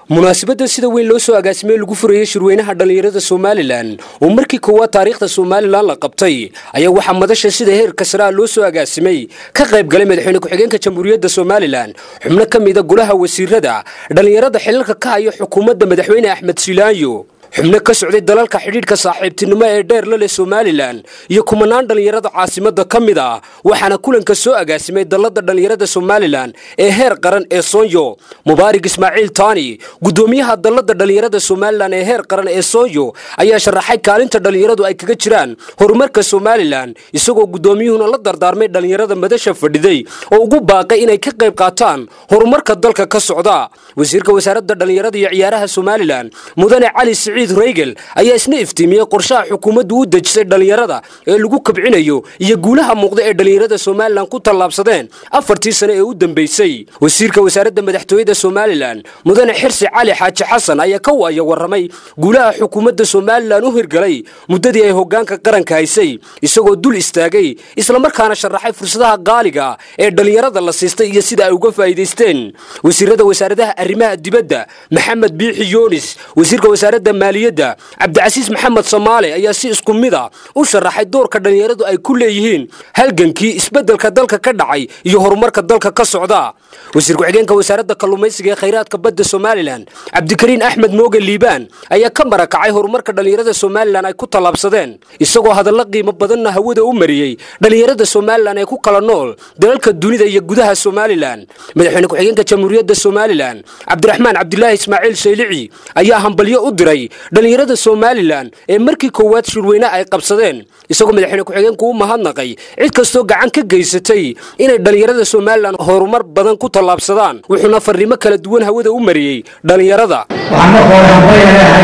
munaasabadda sida weyn loo soo agaasimay lagu furayey shirweynaha dhallinyarada somalilan oo markii koowaad taariikhda somalilan la qabtay ayaa waxaa madasha sida heerka saraa loo soo agaasimay ka qayb galay madaxweyne ku-xigeenka jamhuuriyadda somalilan xubno ka mida golaha wasiirada dhallinyarada xilalka ka haya xukuumadda madaxweyne axmed silaayo xubno ka socday dalalka xidhiidhka saaxiibtinimo ee dheer la leh somalilan iyo kumanaan dhallinyarada caasimadda ka mid ah waxaana kulanka soo agaasimay dallada dhallinyarada somalilan ee heer qaran ee soonyo mubaarig ismaaciil taani guddoomiyaha dallada dhallinyarada somalilan ee heer qaran ee soonyo ayaa sharaxay kaalinta dhallinyaradu ay kaga jiraan horumarka somalilan isagoo guddoomiyuhuna la dardaarmay dhallinyarada madasha fadhiday oo ugu baaqay inay ka qayb qaataan horumarka dalka ka socda wasiirka wasaaradda dhallinyarada iyo ciyaaraha somalilan mudane cali reygel ayaa isna iftiimiyey qorshaha xukuumaddu u dejisay dhallinyarada ee lagu kabcinayo iyo guulaha muuqda ee dhallinyarada somalilan ku tallaabsadeen afartii sane ee u dambeysay wasiirka wasaaradda madaxtooyada somalilan mudane xirsi cali xaaji xasan ayaa ka waaya warramay guulaha xukuumadda somalilan u hirgalay muddadii ay hoggaanka qaranka haysay isagoo dul istaagay islamarkaana sharaxay fursadaha qaaliga ee dhallinyarada la siistay iyo sida ay uga faa'iidaysteen wasiirada wasaaradaha arrimaha dibadda maxamed biixi yoonis wasiirka wasaaradda maaliyadda cabdicasiis maxamed soomaale ayaa si isku mid a u sharaxay doorka dhallinyaradu ay ku leeyihiin halgankii isbeddelka dalka ka dhacay iyo horumarka dalka ka socda wasiir ku-xigeenka wasaaradda kalluumaysiga ee khayraadka badda somalilan cabdikariin axmed mooge liibaan ayaa ka marakacay horumarka dhallinyarada somalilan ay ku tallaabsadeen isagoo hadallo qiimo badanna hawada u mariyey dhallinyarada somalilan ee ku kala nool dalalka dunida iyo gudaha somalilan madaxweyne ku-xigeenka jamhuuriyadda somalilan cabdiraxmaan cabdilaahi ismaaciil shaylici ayaa hambalyo u diray dhallinyarada somalilan ee markii koowaad shirweyne ay qabsadeen isagoo madaxweyne ku-xigeenku u mahadnaqay cid kastoo gacan ka geysatay inay dhallinyarada somalilan horumar badan ku tallaabsadaan wuxuuna farriimo kala duwan hawada u mariyey dhallinyarada waxaan marka hore hambalyahay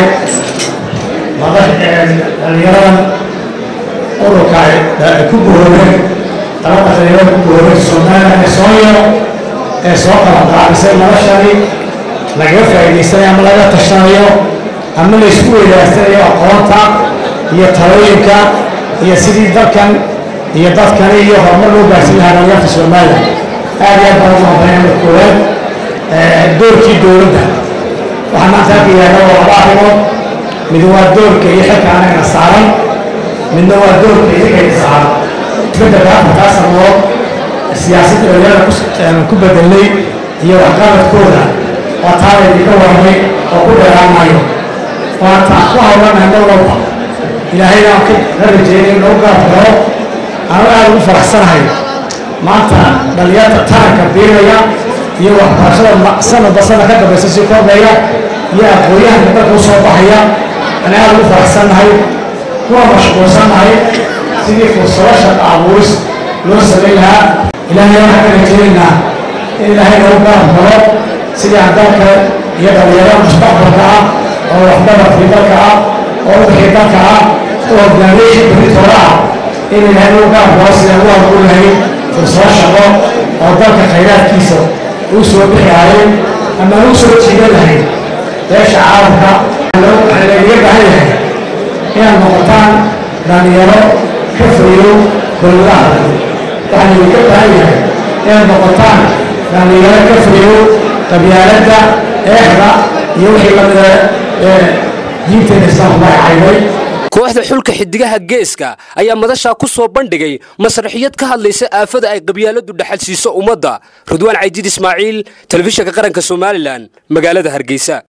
dhallinyaradan ururka ku guhoobay dalada dhallinyarada ku guhoobay somalilan ee sooyo ee soo qabanqaabisay noloshani lagaga faa'iidaysanayo ama laga tashanayo ama la isku weydaastanayo aqoonta iyo talooyinka iyo sidii dalkan iyo dadkani iyo horumar loo gaarsiin lahaa dhallinyarta somalilan aad iyo aad baan ugu hambalaya marka koowaad doorkii dowladda waxaa maanta halka yaalla waa laba arrimood mid waa doorka iyo xilka anagana saaran midna waa doorka idinkaina saaran isbeddelka afartaa sanood siyaasadda dhalinyarada ku bedelnay iyo waxqabadkooda waa taada idinka warramay oo ku dheeraan maayo waata ku hawlanahay mar walba ilaahayna aan ka rajeynay in nagu garab galo anu aad ugu faraxsanahay maanta dhallinyarta taranka biiraya iyo waxbarashada sanadba sana ka dambaysa sii kordhaya iyo aqoon-yahanka dalka u soo baxaya ana aad ugu faraxsannahay kuna mashquulsannahay sidii fursado shaqa abuuris loo samayn lahaa ilaahay waxaan ka rajeynaynaa in ilaahay nagu garab galo sidii aan dalka iyo dhallinyarada mustaqbalka ah oo waxbaradkii dalka ah oo wixii dalka ah oo hogaamiyey beritoora ah in ilaahay nagu garab galo sidaan u abuur lahayn fursado shaqo oo dalka khayraadkiisa uu soo bixiyaayo ama u soo jiidan lahayd beesha caalamka waxaa laynaga baahan yahay inaad noqotaan dhallinyaro ka fayow dowladaha waxaa laynaga baahan yahay inaad noqotaan dhallinyaro ka fayow qabyaaladda eexda iyo wixii lamida ee diinteena islaamku ay cayday kooxda xulka xidigaha geeska ayaa madashaa ku soo bandhigay masraxiyad ka hadlaysa aafada ay qabyaaladu dhaxal siiso ummadda ridwaan caydiid ismaaciil telefishinka qaranka somalilan magaalada hargeysa